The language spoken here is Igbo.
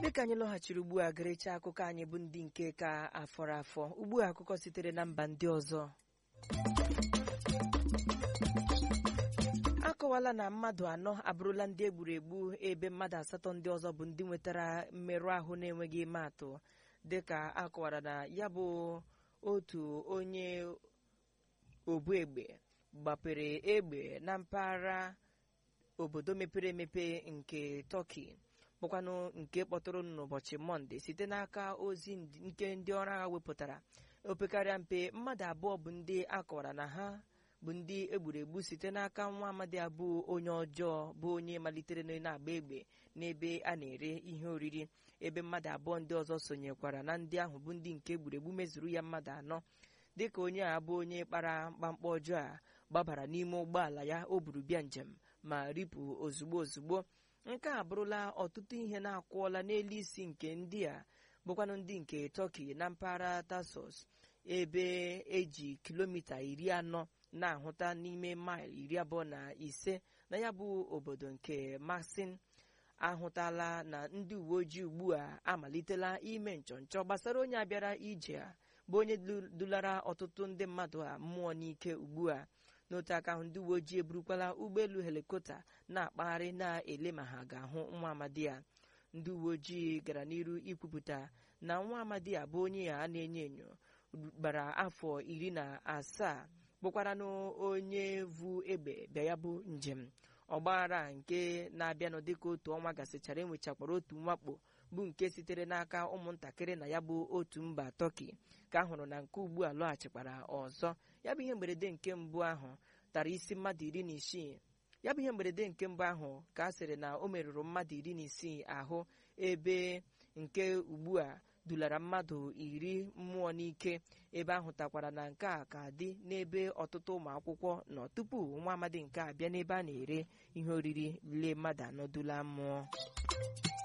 dịka anyị lọghachiri ugbu a gerecha akụkọ anyị bụ ndị nke ka afọrọ afọ ugbu a akụkọ sitere na mba ndị ọzọ akọwala na mmadụ anọ abụrụla ndị egburu egbu ebe mmadụ asatọ ndị ọzọ bụ ndị nwetara mmerụ ahụ na-enweghị ime atụ dịka akọwara na ya bụ otu onye obu egbe gbapere egbe na mpaghara obodo mepere emepe nke tọki bụkwanụ nke kpọtụrụ n'ụbọchị mọnde site n'aka ozi nke ndị ọrụ agha wepụtara opekarịa mpe mmadụ abụọ bụ ndị akọwara na ha bụ ndị egburu egbu site n'aka nwa amadi abụ onye ọjọọ bụ onye malitere na-agba egbe n'ebe a na-ere ihe oriri ebe mmadụ abụọ ndị ọzọ sonyekwara na ndị ahụ bụ ndị nke egburu egbu mezuru ya mmadụ anọ dịka onye a bụ onye kpara mkpamkpa ọjọọ a gbabara n'ime ụgbọala ya o buru bịa njem ma ripụ ozugbo ozugbo nke a bụrụla ọtụtụ ihe na-akwụọla n'elu isi nke ndị a bụkwanụ ndị nke tọki na mpaghara tasos ebe eji kilomita iri anọ na-ahụta n'ime maịl iri abụọ na ise na ya bụ obodo nke masin ahụtala na ndị uwe ojii ugbu a amalitela ime nchọnchọ gbasara onye abịara ije a bụ onye dulara ọtụtụ ndị mmadụ a mmụọ n'ike ugbu a n'otu aka ahụ ndị uwe ojii eburukwala ụgbọelu helikọpta na-akpagharị na-ele ma ha ga-ahụ nwa amadi ya ndị uwe ojii gara n'iru ikwupụta na nwa amadi a bụ onye a na-enyo enyo gbara afọ iri na asaa bụkwara n'onye vu egbe bịa ya bụ njem ọgbaghara nke na-abịanụ dịka otu ọnwa gasịchara enwechakwara otu mwakpo bụ nke sitere n'aka ụmụntakịrị na ya bụ otu mba tọki ka a hụrụ na nke ugbu a lọghachikwara ọzọ ya bụ ihe mberede nke mbụ ahụ tara isi mmadụ iri na isii ya bụ ihe mberede nke mbụ ahụ ka a sịrị na o merụrụ mmadụ iri na isii ahụ ebe nke ugbu a dulara mmadụ iri mmụọ n'ike ebe ahụ takwara na nke a ka dị n'ebe ọtụtụ ụmụ akwụkwọ nọ tupu nwa amadi nke a bịa n'ebe a na-ere ihe oriri lee mmadụ anọ dula mmụọ